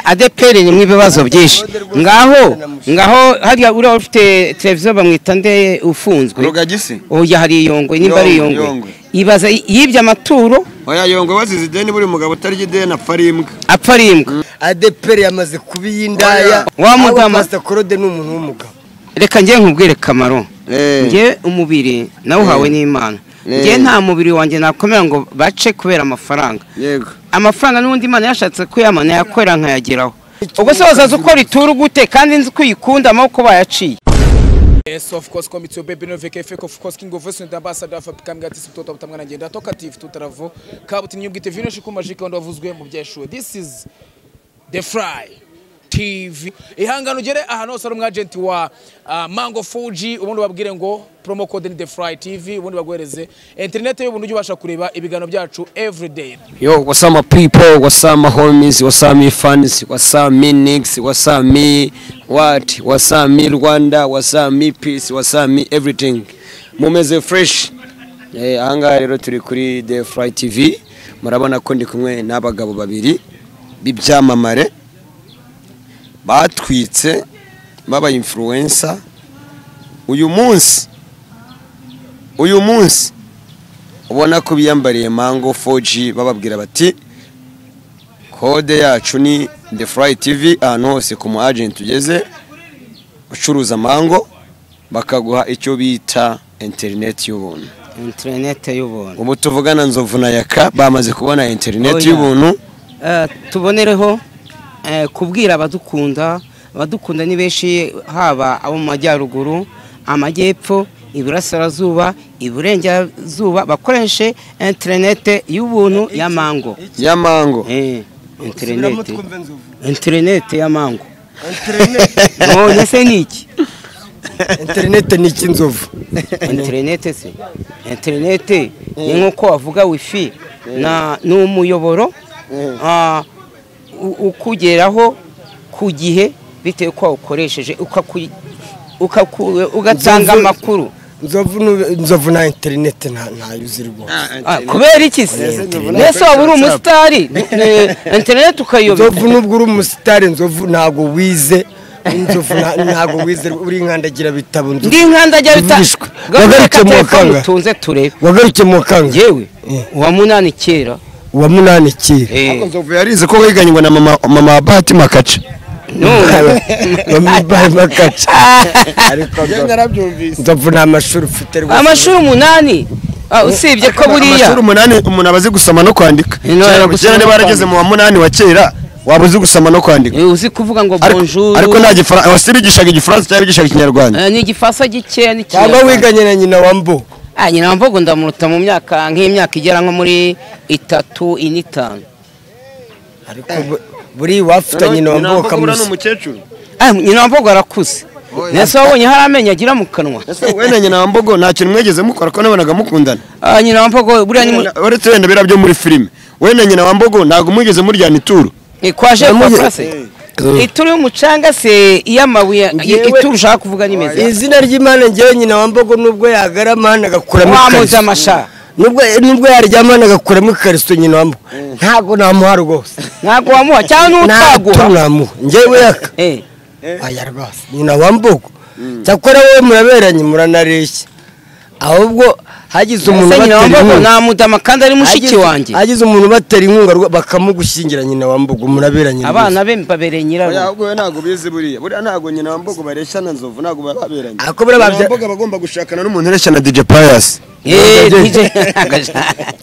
adeperi irimo ibibazo byinshi ngaho ngaho hariya uriya ufite televiziyo bamwita nde ufunzwe rugagisi oya hari iyongwe nimba ari Yongwe, iyongwe Yongwe. ibaza yibye amaturo oya yongwe wazize ideni buri mugabo utarya ideni apfa ari imbwa apfa ari imbwa adeperi yamaze kuba iy'indaya Wa mugama. pasita korode ni umuntu w'umugabo reka njye nkubwire kamaro Eh. njye umubiri nawuhawe n'imana Eh. njye nta mubiri wanjye nakomera ngo bace kubera amafaranga yego amafaranga n'ubundi imana yashatse kuyamana yakorera nkayageraho ubwo se wazaza uko rituru gute kandi nzi ko uyikunda amaboko bayaciye Yes, of course, come it's your baby no VKF, of course, King of Us and Ambassador for Picam Gatis to Top Tamana Genda Talkative to Travo, Kabut in Yugit Vino Shikumajika and Ovus Game of Jeshua. This is The Fry TV. Ihangano jere aha no saro mwagent wa ah, Mango Fuji ubundi babwire ngo promo code ni The Fry TV ubundi bagwereze internet y'ubundi ujye ubasha kureba ibiganiro byacu every day. Yo, what's up my people? What's up my homies? What's up me fans? What's up me nicks? What's up me what? What's up me Rwanda? What's up me peace? What's up me everything? Mumeze fresh. Eh, ahangaha rero turi kuri The Fly TV. Murabona ko ndi kumwe n'abagabo babiri b'ibyamamare batwitse baba influencer uyu munsi uyu munsi ubona ko biyambariye mango 4G bababwira bati kode yacu ni the fly tv ahantu hose ku mu agent ugeze ucuruza mango bakaguha icyo bita interineti y'ubuntu interinete y'ubuntu ubu tuvugana nzovu na yaka bamaze kubona interineti Oya. y'ubuntu Eh, tubonereho eh, kubwira abadukunda abadukunda ni benshi haba abo mu majyaruguru amajyepfo iburasirazuba iburengerazuba bakoreshe interinete y'ubuntu ya mango ya mango Eh, interinete subiramo twumve nzovu interinete ya mango interinete none se ni iki interinete ni iki nzovu interinete se interinete ni nk'uko wavuga wifi na ni umuyoboro ah, u- ukugeraho ku gihe bitewe ko wawukoresheje ukaku- ukaku- ugatanga Nzovu- amakuru nzovu nu- nzovu nta interinete nta- ntayuzi rwose Ah, kubera iki se Nzovu na- mbese waba uri umusitari Eh, interinete ukayiyobera nzovu nubwo uri umusitari nzovu ntabwo wize nzovu nta- ntabwo wize uri nkandagira bitabo nzovu ndi nkanda ajya bita Mvishwe. Gaho Wagaruke reka mu telefone kanga. utunze turebe wagaruke mu kanga yewe uwa munani kera uwa munani kera eh, Ariko Nzovu yarize ko wiganywe na mama mama wa Bahati Makaca none bambaye makaca ariko narabyumvise nzovu nta mashuri ufite rwose amashuri umunani ah, usibye ko buriya amashuri umunani umuntu aba azi gusoma no kwandika Eh, no, Kera- gusoma kera no niba yarageze kwandika. mu wa munani wa kera waba uzi gusoma no kwandika Eh, uzi kuvuga ngo Ariko- bonjour ariko nta gifaransa abasitari bigishaga igifaransa cyangwa bigishaga ikinyarwanda eh, ni igifaransa gikeya ni cyangwa Kinyarwanda. wiganye na nyina wa mbo ah nyina wa mvugo ndamuruta mu myaka nk'imyaka igera nko muri itatu ine itanu ariko bu- buri wafite nyina wa mbo ukamusa umukecuru ah nyina wa mvugo arakuze Oya. nese wabonye hari amenyo agira mu kanwa ese wowe na nyina wa mbogo nta kintu mwegeze mukora ko nabonaga mukundana ah nyina wa mvugo buriya ni mu- uretse wenda biriya byo muri filime wowe na nyina wa mbogo ntabwo mwigeze muryana ituro eh, kwaje Namuye- kwa se ituru y'umucanga se iy'amabuye Ngewe- ituru ushaka kuvuga nimeze izina ry'imana ngewe nyina wa mbogo nubwo yagarama hano agakuramo wamuze ikariso amasha nubwo nubwo yaryama hano agakuramo ikariso nyina wa mbo ntabwo namuha rwose ntabwo wamuha cyangwa ntabwo n'utaguha namuha ngewe yaka eh aya rwose nyina wa mbogo cyakora wowe muraberanye muranareshya ahubwo hagize umuntu ese nyina wa ubatera mvugo inkunga namudama kandi ari mushiki wanjye hagize umuntu ubatera inkunga rwa- bakamugushyingira nyina wa mbogo muraberanye abana be mbabereye nyirarume ahubwo wowe ntabwo bizi buriya buriya ntabwo nyina wa mbogo bareshya na nzovu ntabwo baba baberanye Ako buriya babya- Nyina wa mbogo aba agomba gushakana n'umuntu ureshya na DJ Pius Eh, DJ Agaja.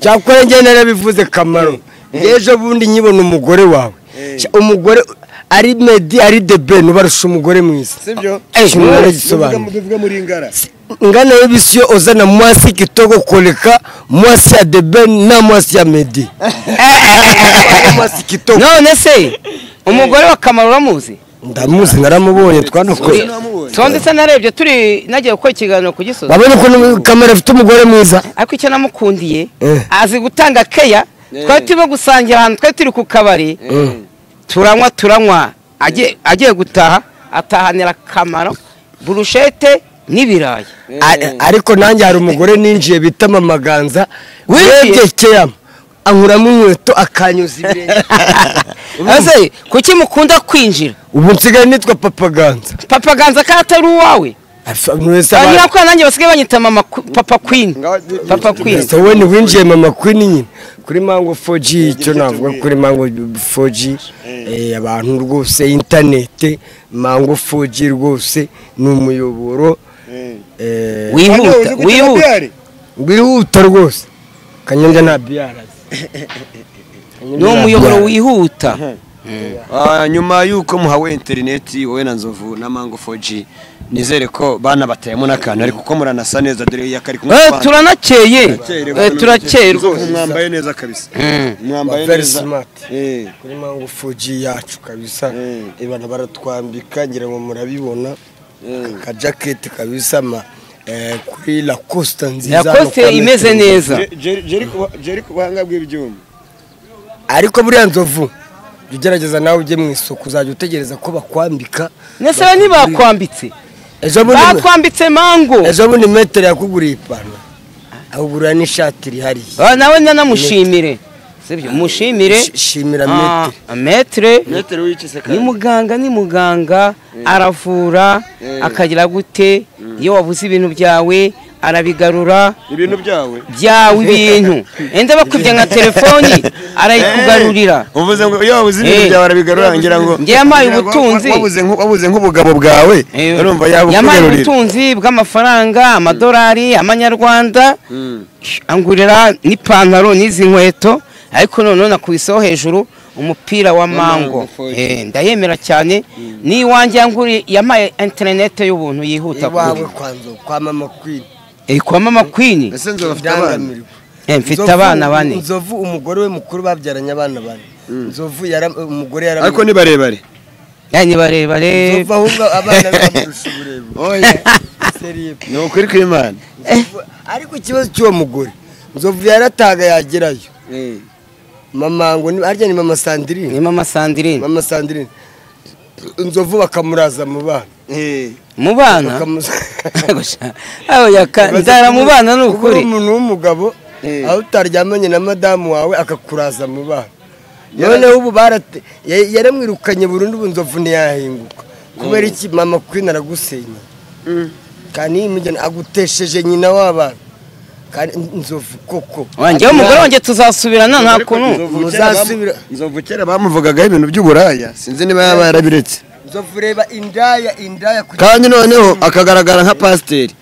cyakora njye narabivuze kamaro Njye ejo bundi nyibona umugore wawe Sha- umugore ari medi ari debe nubarusha umugore mwiza sibyo Eh, Muvuga- naragisobanuye. muvuga- muvuga muri ngara ngana y'ibisi yo ozana mwasi kitoko koleka mwasi ya debe na mwasi ya medi mwasi kitoko none se umugore wa kamaro uramuzi ndamuzi naramubonye twanakoze tondetse narebye turi nagiye gukora ikiganiro ku gisozi wabona ukuntu kamera afite umugore mwiza ariko icyo namukundiye Eh. azi gutanga keya twari turimo gusangira ahantu twari turi ku kabari turanywa turanywa agiye- agiye gutaha atahanira kamaro burushete n'ibirayi A- ariko nanjye hari umugore ninjiye bita mama ganza Winjiye? wegekeyamo ankuramo inkweto akanyuza ibirenge ese kuki mukunda kwinjira ubu nsigaye nitwa papa ganza papa ganza ko atari uwawe Abantu wese aba- bagira ko nanjye basigaye banyita mama ku- papa queen papa queen Mr. Wayne winjiye mama Queen nyine kuri mango 4G icyo navuga kuri mango 4G eh, abantu rwose internet mango 4G rwose ni umuyoboro eh, wihuta wihuta wihuta rwose kanyanja nta biara ni umuyoboro wihuta Ah, nyuma y'uko muhawe interineti wowe na nzovu na mango 4G nizere ko bana batayemo n'akantu ariko uko muranasa neza dore iya kari kumwe Eh, abana. turanakeye Turakeye Eh, rero. turakerwa Nzovu, mwambaye neza kabisa mwambaye Very neza smart. Eh, kuri mango 4G yacu kabisa Mm. ibana baratwambika ngira ngo murabibona Mm. akajaketi kabisa ma eh, kuri lacoste nziza yakoze amakote imeze meza. neza Je- Jerry- Jerry ku- Jerry ku buhanga bw'ibyuma ariko buriya nzovu jya ugerageza nawe ujye mu isoko uzajya utegereza ko bakwambika nese ba ntibakwambitse ejo bundi bakwambitse mango ejo bundi metero yakuguriye ipantaro akugurira n'ishati irihariye Ah, nawe nanamushimire sibyo mushimire Sh- shimira Ah, metero metre metero w'icise ni kabiri muganga ni muganga aravura akagira gute iyo wabuze ibintu byawe arabigarura ibintu byawe byawe ibintu enda bakwibye nka telefoni arayikugarurira Eh, uvuze ngo iyo wabuze ibintu Eh. byawe arabigarura ngira ngo Njye yampaye ngira ngo ubutunzi. wabuze nk- wabuze nk'ubugabo bwawe Eh, urumva yampaye yabukugarurira ubutunzi bw'amafaranga amadolari amanyarwanda Mm. angurira n'ipantaro n'izi nkweto ariko noneho nakwiseho hejuru umupira wa mango foyi. Eh, ndayemera cyane ni iwanjye yanguriye yampaye interinete y'ubuntu yihuta iwawe kuri kwa nzovu kwa mama kwini Eh, kwa mama kwini ese nzovu afite abana Eh, mfite Nzovu- abana bane nzovu umugore we mukuru babyaranye abana bane nzovu yara- umugore yara ariko ni barebare Eh, ni barebare nzovu ahubwo abana be bamurusha uburebure Seriye. ni ukuri kw'imana Nzovu- ariko ikibazo cy'uwo mugore nzovu yarataga yagerayo mama ngo ni- harya ni mama sandirine ni mama sandirine mama sandirine nzovu bakamuraza mu bana mu bana aho yaka nzara mu bana ni Kuba uri ukuri umuntu w'umugabo Eh. aho utaryamanye na madamu wawe akakuraza mu bana noneho ubu barate ya- yaramwirukanye burundu ubu nzovu ntiyahinguka kubera iki mama kwini aragusenya kandi iyi migeni agutesheje nyina w'abana kandi nzovu koko wanjye umugore wanjye tuzasubirana nta kuntu Nzovu kera bamu- Muzasubira- nzovu kera bamuvugagaho ibintu by'uburaya sinzi niba yaba yarabiretse nzovu reba indaya indaya kugira kandi noneho akagaragara nka pasiteri